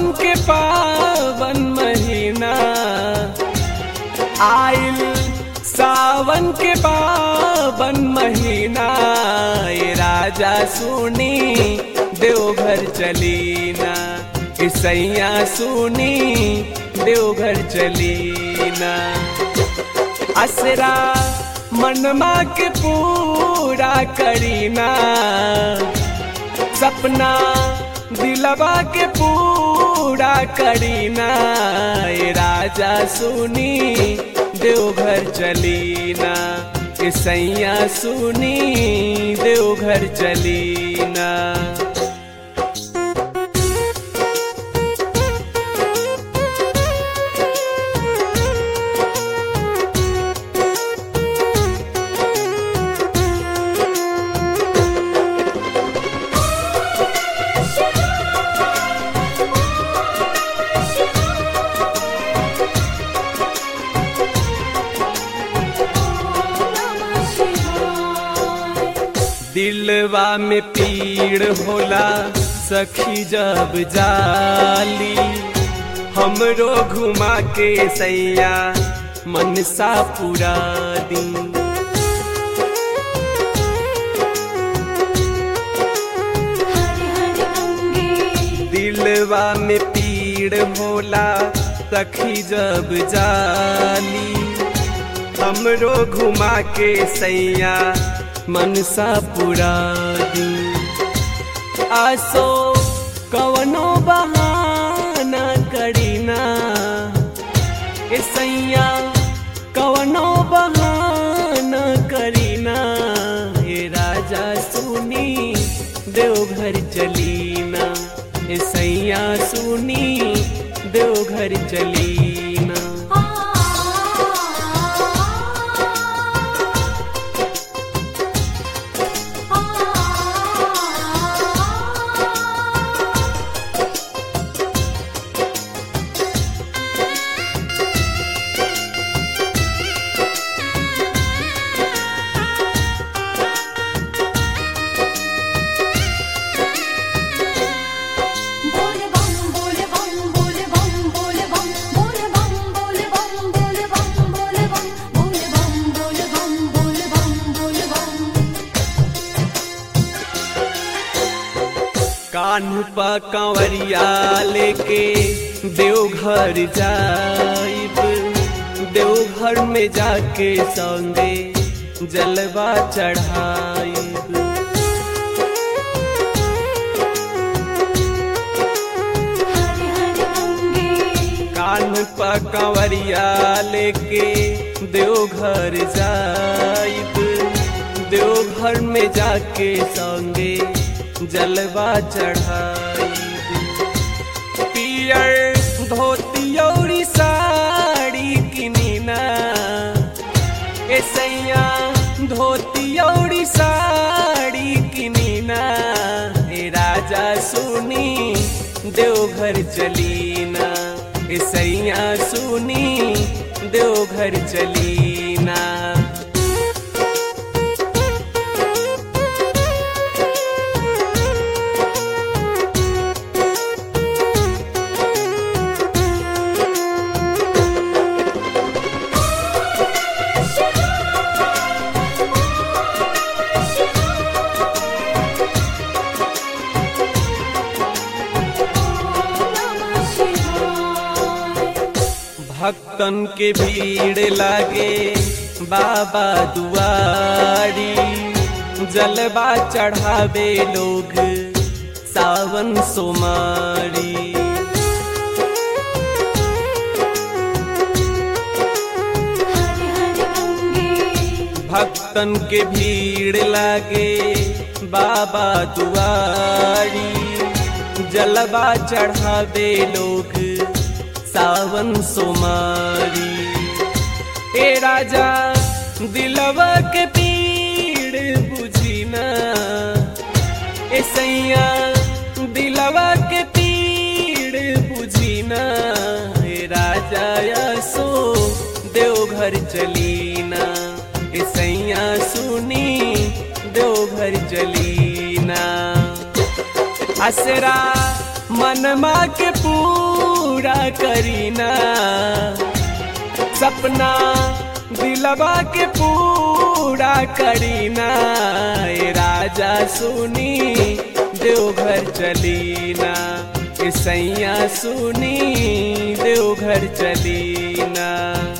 सावन के पावन महीना आइल सावन के पावन महीना ये राजा सुनी देवघर चलीना ईसैया सुनी देवघर चलीना असरा मनमा के पूरा करीना सपना दिलवा के पूरा करीना ये राजा सुनी देवघर चलीना ईसैया सुनी देवघर चलीना दिलवा में पीड़ होला सखी जब जाली हमरो घुमा के सैया मनसा पूरा दी हरे हरे अंगे दिलवा में पीड़ होला सखी जब जाली हमरो घुमा के सैया मनसा पूरा दी आसो कवनो बहाना करीना ए सैया कवनो बहाना करीना हे राजा सुनी देवघर चलीना ए सैया सुनी देवघर चलीना आ बोले बम बोले बम बोले बम बोले बम बोले बम बोले बम बोले बम बोले बम बोले बम बोले बम बोले बम बोले बम कान्ह पा कंवरिया लेके देवघर जाइब देवघर में जाके संगे जलवा चढ़ाइब हरे हरे अंगे कान्ह पा कंवरिया लेके देवघर जाइब देवघर में जाके संगे जलवा चढ़ाइब पियर धोती औरी साड़ी किनीना ए सैया धोती औरी साड़ी किनीना ए राजा सुनी देवघर चलीना ए सैया सुनी देवघर चलीना नमः शिवाय भक्तन के भीड़ लागे बाबा दुआरी जलवा चढ़ावे लोग सावन सोमारी हरे हरे अंगे भक्तन के भीड़ लागे बाबा दुआरी जलवा चढ़ावे लोग सावन सोमारी ए राजा दिलवा के पीड़ बुझीना ए सैया दिलवा के पीड़ बुझीना ए राजा यसो देवघर चलीना ए सैया सुनी देवघर चलीना असरा मनमा के पूरा करीना सपना दिलवा के पूरा करीना ए राजा सुनी देवघर चलीना ए सैया सुनी देवघर चलीना